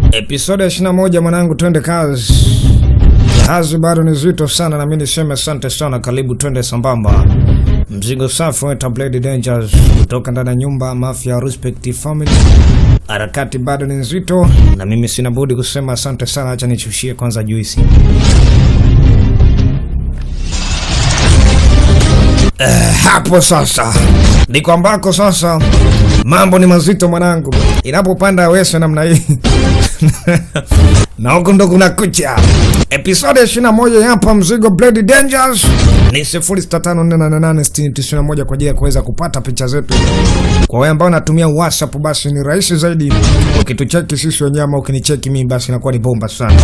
Episode ya 21 mwanangu, twende kazi. Jahazi bado ni zito sana, na mimi niseme asante sana. Karibu twende sambamba. Mzigo safi wa Blade Dangers kutoka ndani ya nyumba Mafia Respect Family. Harakati bado ni nzito, na mimi sina budi kusema asante sana. Acha nichushie kwanza juisi. Eh, hapo sasa ndiko ambako sasa mambo ni mazito mwanangu, inapopanda wese namna hii na huku ndo kuna kucha. Episode 21 hapa mzigo Blade Dangers ni 0654886091 kwa ajili ya kuweza kupata picha zetu. Kwa wewe ambao unatumia WhatsApp, basi ni rahisi zaidi ukitucheki sisi wenyewe, ama ukinicheki mimi, basi inakuwa ni bomba sana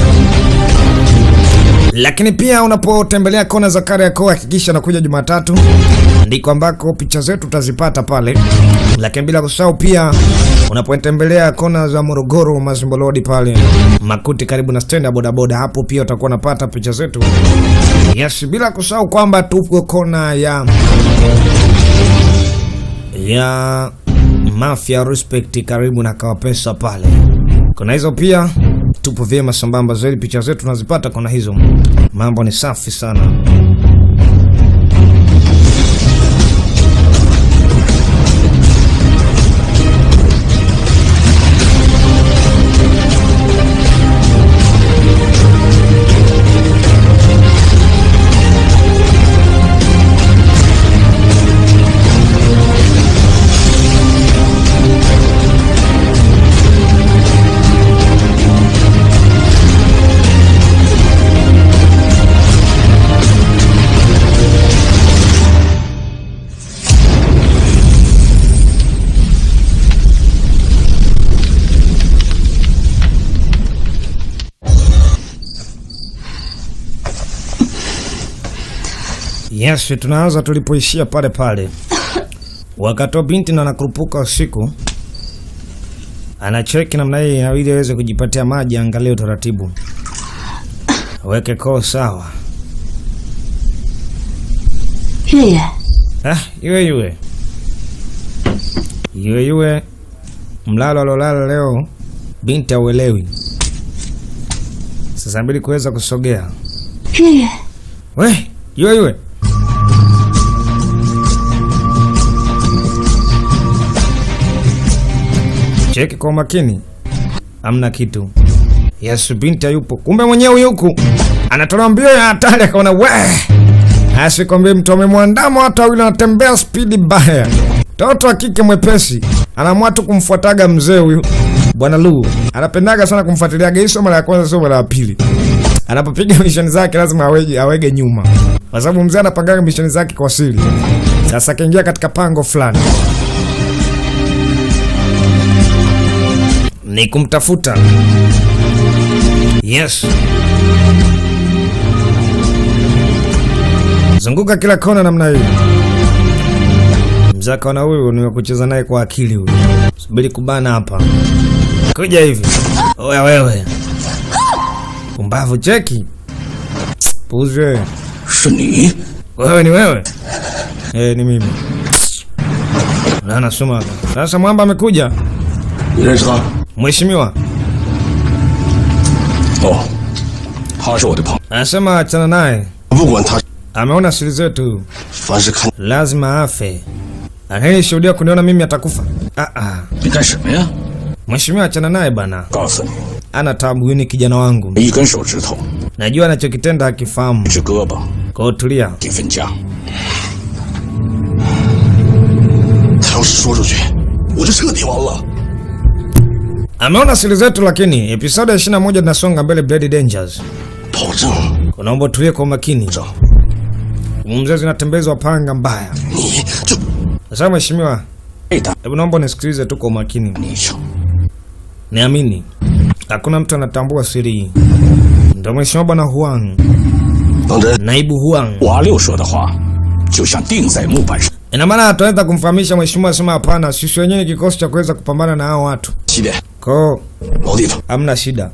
lakini pia unapotembelea kona za Kariakoo hakikisha nakuja Jumatatu, ndiko ambako picha zetu utazipata pale. Lakini bila kusahau pia unapotembelea kona za Morogoro, Mazimbo Road pale Makuti, karibu na stendi ya bodaboda, hapo pia utakuwa unapata picha zetu. Yes, bila kusahau kwamba tupo kona ya ya Mafia Respect karibu na Kawapesa pale. Kuna hizo pia tupo vyema sambamba zaidi, picha zetu tunazipata kona hizo, mambo ni safi sana. Yes, tunaanza tulipoishia pale pale, wakati wa binti na anakurupuka usiku, anacheki namna hii inabidi aweze kujipatia maji, angalie utaratibu, aweke koo sawa. 月月， Ah, iwe iwe iwe iwe, mlalo alolala leo binti auelewi. Sasa inabidi kuweza kusogea. 月月， We, iwe iwe cheki kwa makini, amna kitu. Yesu, binti hayupo, kumbe mwenyewe yuku anatolewa mbio ya hatari, akaona we, asikwambie mtu amemwandama, watu wawili wanatembea spidi baya. Toto wa kike mwepesi anaamua tu kumfuataga mzee huyu bwana Lu, anapendaga sana kumfuatiliaga. Hii sio mara ya kwanza, sio mara ya pili. Anapopiga misheni zake lazima awege, awege nyuma, kwa sababu mzee anapangaga misheni zake kwa siri. Sasa akaingia katika pango fulani ni kumtafuta. Yes, zunguka kila kona namna hii. Mzee akaona huyu ni wa kucheza naye kwa akili, huyu subiri kubana hapa, kuja hivi. Oya wewe, pumbavu, cheki puzi wewe. 是你？ Wewe ni wewe? Eh, ni mimi. Nana soma. Sasa mwamba amekuja. 你认识他？ Mheshimiwa 哦，他是我的朋友。 anasema achana naye, 不管他， ameona siri zetu, 凡是看 lazima afe. Anayeshuhudia kuniona mimi atakufa. Ah, ah. 你干什么呀？ Mheshimiwa, achana naye bana, 告诉你， ana tabu. Huyu ni kijana wangu, 一根手指头， najua anachokitenda hakifahamu. 一只胳膊， Kwa hiyo tulia. 一分家。他要是说出去，我就彻底完了。 Ameona siri zetu, lakini episode ya 21 tunasonga mbele. Blade Dangers, 保证， unaomba tulie kwa makini. 证 Mzee zinatembezwa panga mbaya. 你就 Sasa mheshimiwa, 被打 hebu naomba nisikilize tu kwa makini. 你一枪。 Niamini, hakuna mtu anatambua siri hii. Ndio mheshimiwa bwana Huang, 当真， naibu Huang. 瓦六说的话，就像钉在木板上。 Ina maana ataweza kumfahamisha mheshimiwa, asema hapana, sisi wenyewe ni kikosi cha kuweza kupambana na hao watu, 七点， kwao 老地方， hamna shida.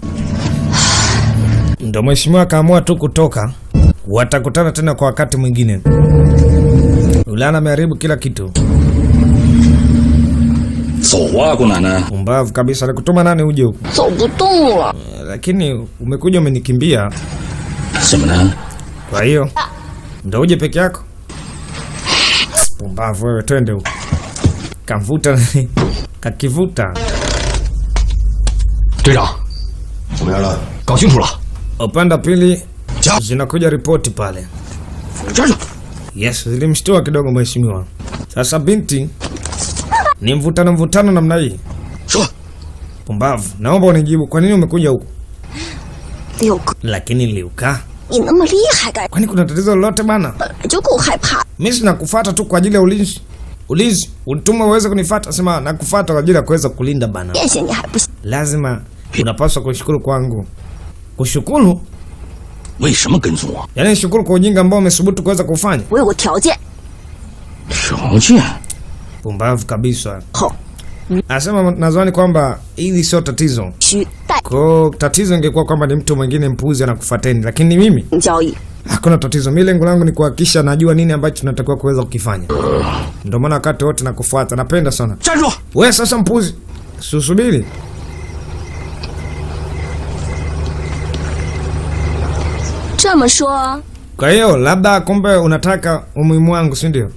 Ndio mheshimiwa akaamua tu kutoka, watakutana tena kwa wakati mwingine. Ulana ameharibu kila kitu. 走啊，姑奶奶！ Umbavu kabisa, alikutuma nani uje huku? 走不动了。 Lakini umekuja umenikimbia, 怎么呢？ kwa hiyo ndo uje peke yako? Umbavu wewe, twende huku. Kamvuta nani? kakivuta. 队长， 怎么样了？ 搞清楚了， Upande wa pili Ja. zinakuja ripoti pale. 站住！ Yes, zilimshtua kidogo mheshimiwa. Sasa binti ni mvutano mvutano namna hii. 说， Pumbavu, naomba unijibu, kwa nini umekuja huku? 六哥， Lakini Liuka, 你那么厉害干？ kwani kuna tatizo lolote bana? 本来就够害怕。 Mimi sinakufuata tu kwa ajili ya ulinzi. Ulinzi, ulituma uweze kunifuata, sema nakufuata kwa ajili ya kuweza kulinda bana. 变些你还不行？ Lazima unapaswa kushukuru kwangu. Kushukuru? 为什么跟踪我？ Yaani shukuru kwa ujinga ambao umesubutu kuweza kufanya. 我有个条件， 条件？ Pumbavu kabisa. 后 Anasema nadhani kwamba hili sio tatizo. 需带 Kwa tatizo ingekuwa kwamba ni mtu mwingine mpuzi anakufuateni, lakini mimi 交易。 hakuna tatizo. Mimi lengo langu ni kuhakikisha najua nini ambacho tunatakiwa kuweza kukifanya. Ndio maana wakati wote nakufuata, napenda sana. 站住！ We sasa mpuzi, susubiri. 这么说， Kwa hiyo labda kumbe unataka umuhimu wangu, si ndio?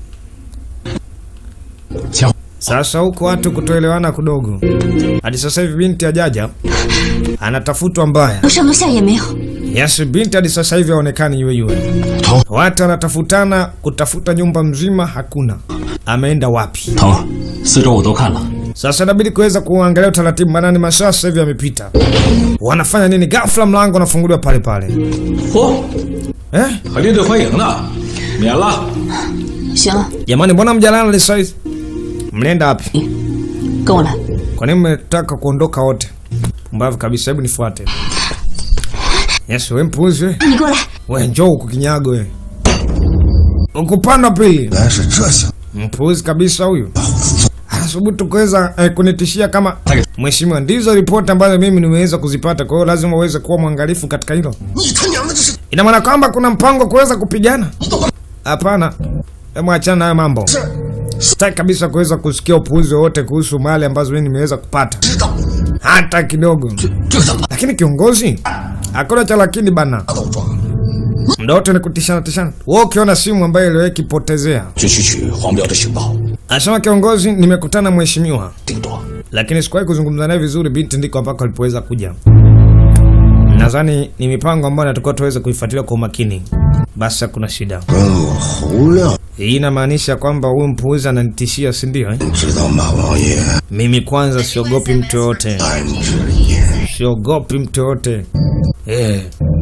前 Sasa huko watu kutoelewana kidogo. Hadi sasa hivi binti ajaja anatafutwa mbaya. 有上楼下也没有。 Yes, binti hadi sasa hivi haonekani yue yue. Watu wanatafutana kutafuta nyumba mzima, hakuna. Ameenda wapi? 疼，四周我都看了， Sasa inabidi kuweza kuangalia utaratibu, maana ni masaa sasa hivi yamepita. Wanafanya nini? Ghafla mlango unafunguliwa pale pale. 嚯， Eh? 还列队欢迎呢，免了。 行了， Jamani, mbona mjalala leo saizi? Mnaenda wapi? 跟我来。 Kwa nini mmetaka kuondoka wote? Pumbavu kabisa, hebu nifuate. Yes, we mpuzi we. 你过来， We njoo huku kinyago we. Ukupanda pili. 原来是这性， Mpuzi kabisa huyu. Anasubutu kuweza eh, kunitishia kama mheshimiwa. Ndizo ripoti ambazo mimi nimeweza kuzipata, kwa hiyo lazima uweze kuwa mwangalifu katika hilo. 你他娘的这是 Ina maana kwamba kuna mpango wa kuweza kupigana? Hapana, hebu achana na hayo mambo. Sitaki kabisa kuweza kusikia upuuzi wowote kuhusu mali ambazo mimi nimeweza kupata, 知道？ hata kidogo. 这个怎么 Lakini kiongozi, hakuna cha lakini bana, 打倒装？ muda wote ni kutishana tishana. Wewe ukiona simu ambayo iliwahi kipotezea, 就去取黄标的情报， asema kiongozi, nimekutana na mheshimiwa 顶多 lakini sikuwahi kuzungumza naye vizuri. Binti ndiko ambako alipoweza kuja. Nadhani ni mipango ambayo natakiwa tuweze kuifuatilia kwa umakini. Basi hakuna shida. 跟我侯亮 Hii inamaanisha kwamba huyu mpuuzi ananitishia, si ndio? Eh? 知道马王爷 Mimi kwanza siogopi mtu yoyote, 安之言， siogopi mtu yoyote eh.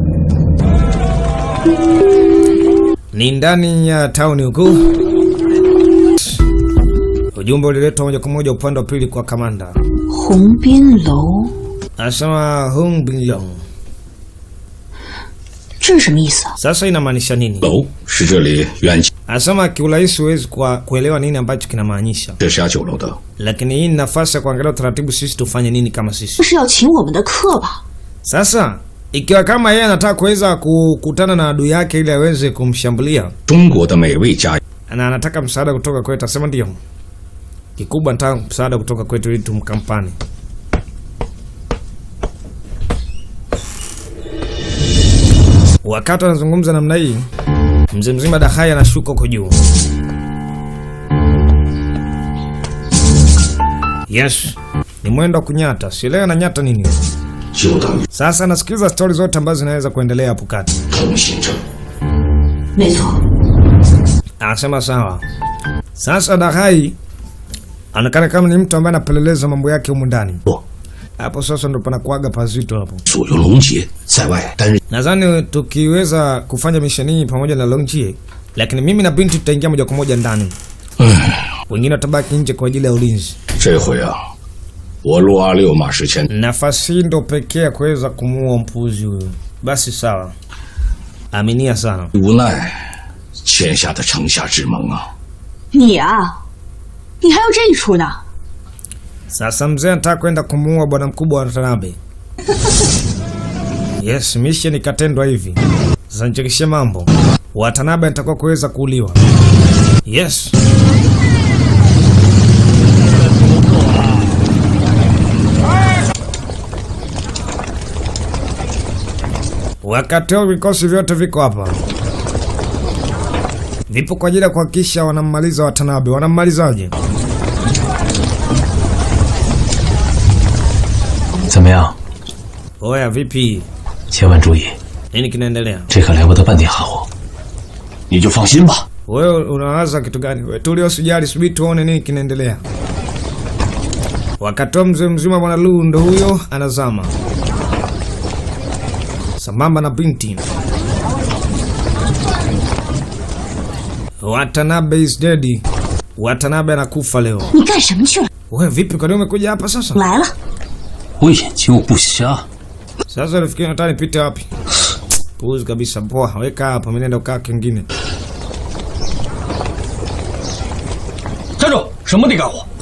Ni ndani ya tauni huku. Ujumbe uliletwa moja kwa moja upande wa pili kwa kamanda, 红滨楼， anasema Hung Binlong. 这是什么意思啊？ Sasa inamaanisha nini? 楼是这里远近 Anasema kiurahisi huwezi kwa kuelewa nini ambacho kinamaanisha, 这是家酒楼的， lakini hii ni nafasi ya kuangalia utaratibu, sisi tufanye nini kama 这 sisi. 是要请我们的客吧？ Sasa ikiwa kama yeye anataka kuweza kukutana na adui yake ili aweze kumshambulia 中国的美味佳 na anataka msaada kutoka kwetu, asema ndio, kikubwa nataka msaada kutoka kwetu ili tumkampani. Wakati anazungumza namna hii, mzee mzima Dahai anashuka huko juu. Yes, ni mwendo wa kunyata, sielewi ananyata nini. 就等于 Sasa nasikiliza stori zote ambazo zinaweza kuendelea hapo kati. 通行证。 没错， Anasema sawa. Sasa Dahai anaonekana kama ni mtu ambaye anapeleleza mambo yake humu ndani. 不， Hapo sasa ndo panakuaga pazito hapo. 左右龙杰在外担任 Nadhani tukiweza kufanya misheni hii pamoja na Longjie, lakini mimi na binti tutaingia moja kwa moja ndani, 唉， wengine watabaki nje kwa ajili ya ulinzi. 这回啊，我陆阿六马世谦 Nafasi hii ndo pekee ya kuweza kumuua mpuzi huyu. Basi sawa, aminia sana. 无奈欠下的城下之盟啊， 你啊，你还有这一出呢？ Sasa mzee anataka kwenda kumuua bwana mkubwa wa Watanabe. Yes, mission ikatendwa hivi. Sasa nichekeshe mambo. Watanabe anatakiwa kuweza kuuliwa. Yes. Wakati huo vikosi vyote viko hapa, vipo kwa ajili ya kuhakikisha wanammaliza Watanabe. Wanammalizaje? 怎么样？ Oya, vipi? 千万注意， Nini kinaendelea? 这可来不得半点含糊。 你就放心吧。 Wewe unawaza kitu gani? Wewe tulio sijali, subiri tuone nini kinaendelea. Wakati huo mzee mzima bwana Lu ndo huyo anazama sambamba na binti. Watanabe is dead. Watanabe anakufa leo. 你干什么去了？ Wewe vipi, kwa nini umekuja hapa sasa? 来了， 我眼睛又不瞎， Sasa unafikiri nataka nipite wapi? Puuzi kabisa. Poa, weka hapa, mimi naenda kukaa kingine. 站住！什么地干活？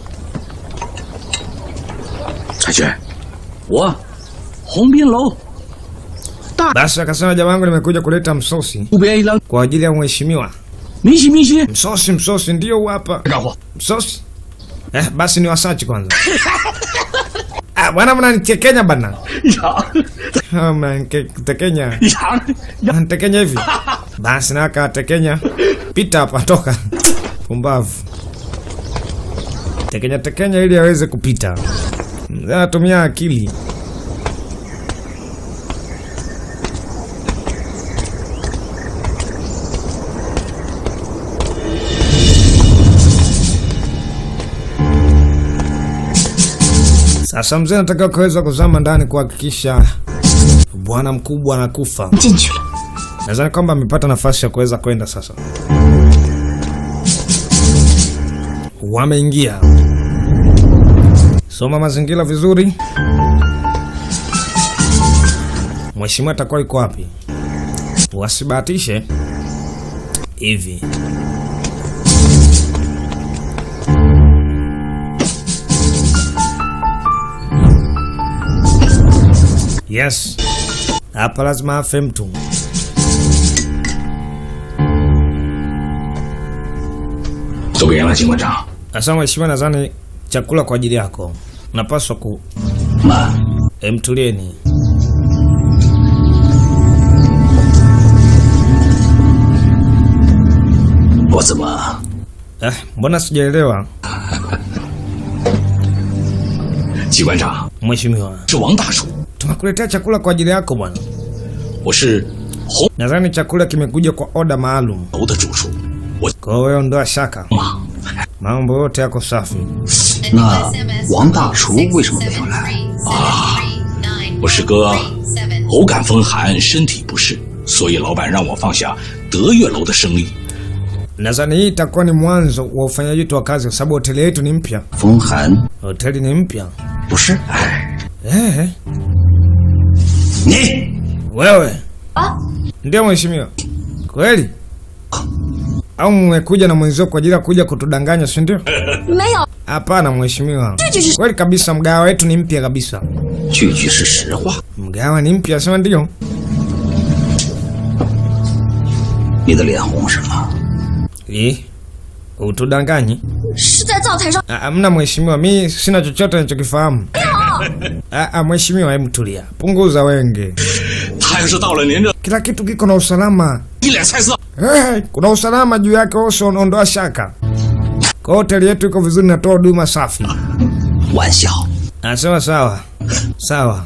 彩娟， 我，红滨楼 Basi akasema jamaa wangu, nimekuja kuleta msosi 路边一辆 kwa ajili ya mheshimiwa. 明星明星 Msosi, msosi ndio huu hapa. 干活。 Msosi? Eh, basi ni wasachi kwanza. Ah, bwana mnanichekenya bana. 呀 Ah, Mnanitekenya. 呀！ Mnanitekenya hivi. Basi na akatekenya. Pita hapa toka. Pumbavu. Tekenya tekenya ili aweze kupita. Mzee anatumia akili. Sasa mzee anataka kuweza kuzama ndani kuhakikisha bwana mkubwa anakufa. 进去了。 Nadhani kwamba amepata nafasi ya kuweza kwenda sasa. Wameingia. Soma mazingira vizuri. Mheshimiwa atakuwa yuko wapi? Wasibahatishe hivi. Yes, hapa lazima afe mtu. 都给了，警官长。 Sasa mheshimiwa, nadhani chakula kwa ajili yako. Napaswa ku 慢， emtulieni. “我怎么 Eh, mbona sijaelewa 机关长 mheshimiwa? 是王大叔， Tumekuletea chakula kwa ajili yako bwana. 我是红 Nadhani chakula kimekuja kwa oda maalum. 楼的主厨。我 Kwa hiyo wewe ondoa shaka, 嘛， mambo yote yako safi. 那王大厨为什么没有来？啊，我师哥偶感风寒，身体不适，所以老板让我放下德悦楼的生意。 Nadhani hii itakuwa ni mwanzo wa ufanyaji wetu wa kazi, kwa sababu hoteli yetu ni mpya. 风寒 Hoteli ni mpya. 不是？哎， Eh, 你 wewe ndio mheshimiwa kweli? Au mmekuja na mwenzio kwa ajili ya kuja kutudanganya, si ndio? 没有， Hapana mheshimiwa, 这就是 kweli kabisa, mgawa wetu ni mpya kabisa. 句句是实话。 Mgawa ni mpya, sema ndio. 你的脸红什么？ Eh, utudanganyi? 是在灶台上。 Ah, Amna mheshimiwa, mi sina chochote nichokifahamu. Ah, ah, mheshimiwa, hebu tulia, punguza wenge. 他要是到了您这， Kila kitu kiko na usalama. 一脸菜色。 Eh, kuna usalama juu yake, uso ondoa shaka. Kwa hoteli yetu iko vizuri, natoa huduma safi. 玩笑， Anasema sawa sawa.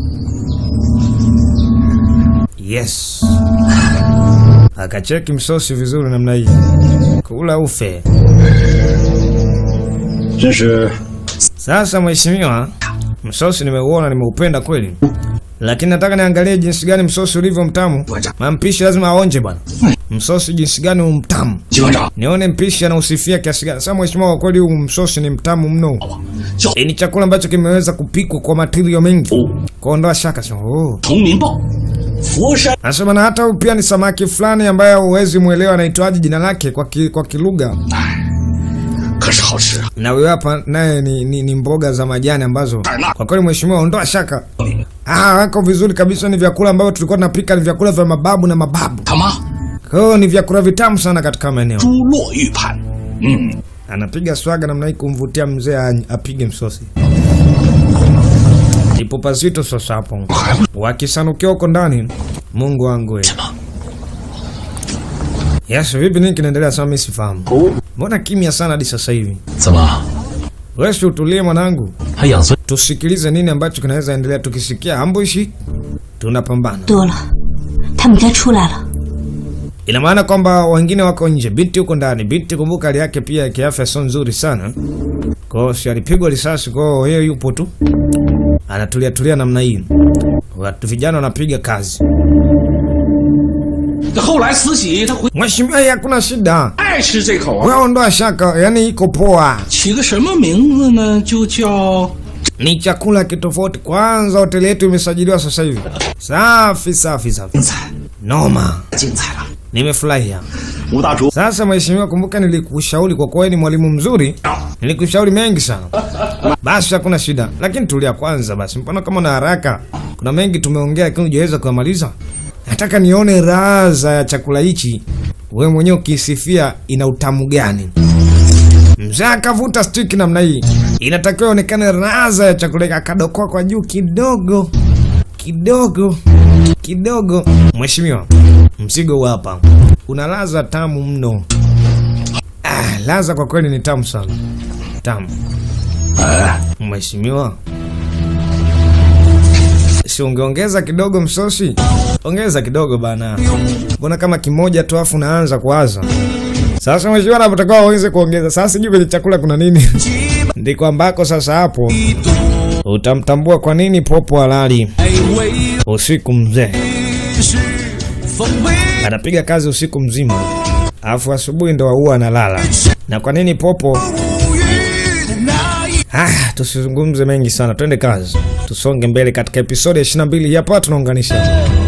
Yes, akacheki msosi vizuri namna hii, kula ufe. 真是 Sasa mheshimiwa, msosi nimeuona, nimeupenda kweli, lakini nataka niangalie jinsi gani msosi ulivyo mtamu. Mampishi lazima aonje bwana, msosi jinsi gani umtamu, 机关长， nione mpishi anausifia kiasi gani. Sasa mheshimiwa, kwa kweli huu msosi ni mtamu mno. 叫 Hii ni chakula ambacho kimeweza kupikwa kwa matirio mengi, kuondoa shaka. Sema, oh. 同民报，佛山 Anasema na hata huyu pia ni samaki fulani ambaye huwezi mwelewa anaitwaje jina lake kwa, ki, kwa kilugha. 可是好吃啊！ Na huyo hapa naye ni, ni, ni mboga za majani ambazo kwa kweli mheshimiwa, ondoa shaka. Ah, wako vizuri kabisa. Ni vyakula ambavyo tulikuwa tunapika, ni vyakula vya mababu na mababu. 他妈， Kwa hiyo ni vyakula vitamu sana katika maeneo. 猪落玉盘，嗯， Anapiga swaga namna hii kumvutia mzee a- apige msosi. Ndipo pazito sasa hapo. Wakisanukia huko ndani. Mungu wangu we. Yes, vipi nini kinaendelea sasa mimi sifahamu. Mbona kimya sana hadi sasa hivi? 怎么 Wewe si utulie mwanangu. 还养尊？ Tusikilize nini ambacho kinaweza endelea tukisikia ambushi tunapambana. 多了，他们该出来了。 Ina maana kwamba wengine wako nje, binti huko ndani. Binti kumbuka hali yake pia ya kiafya sio nzuri sana. Kwa hiyo si alipigwa risasi, kwa hiyo yeye yupo tu. Anatulia tulia namna hii. Watu vijana wanapiga kazi. 后来慈禧她回 Mheshimiwa, hii hakuna shida. 爱吃这口啊， Wewe ondoa shaka, yani iko poa. 起个什么名字呢？就叫 Ni chakula kitofauti. Kwanza hoteli yetu imesajiliwa sasa hivi. Safi safi safi. 精彩， Noma. 精彩了。 Nimefurahia. 吴大厨， Sasa mheshimiwa, kumbuka nilikushauri kwa kuwa wewe ni mwalimu mzuri, nilikushauri mengi sana. Basi hakuna shida, lakini tulia kwanza basi. Mbona kama na haraka? Kuna mengi tumeongea, lakini hujaweza kuyamaliza. Nataka nione raza ya chakula hichi, wewe mwenyewe ukisifia ina utamu gani. Mzee akavuta stiki namna hii, inatakiwa ionekane raza ya chakula hiki. Akadokoa kwa juu kidogo kidogo kidogo. Mheshimiwa, mzigo huu hapa una laza tamu mno. Ah, laza kwa kweli ni tamu sana, tamu. Mheshimiwa, si ungeongeza kidogo msosi? Ongeza kidogo bana, mbona kama kimoja tu afu unaanza kuwaza sasa. Mheshimiwa, napotakiwa uweze kuongeza sasa. Sijui kwenye chakula kuna nini, ndiko ambako sasa hapo utamtambua kwa nini popo halali usiku mzee anapiga kazi usiku mzima, alafu asubuhi ndo huwa analala. Na kwa nini popo? Ah, tusizungumze mengi sana, twende kazi, tusonge mbele katika episodi ya 22 hapa tunaunganisha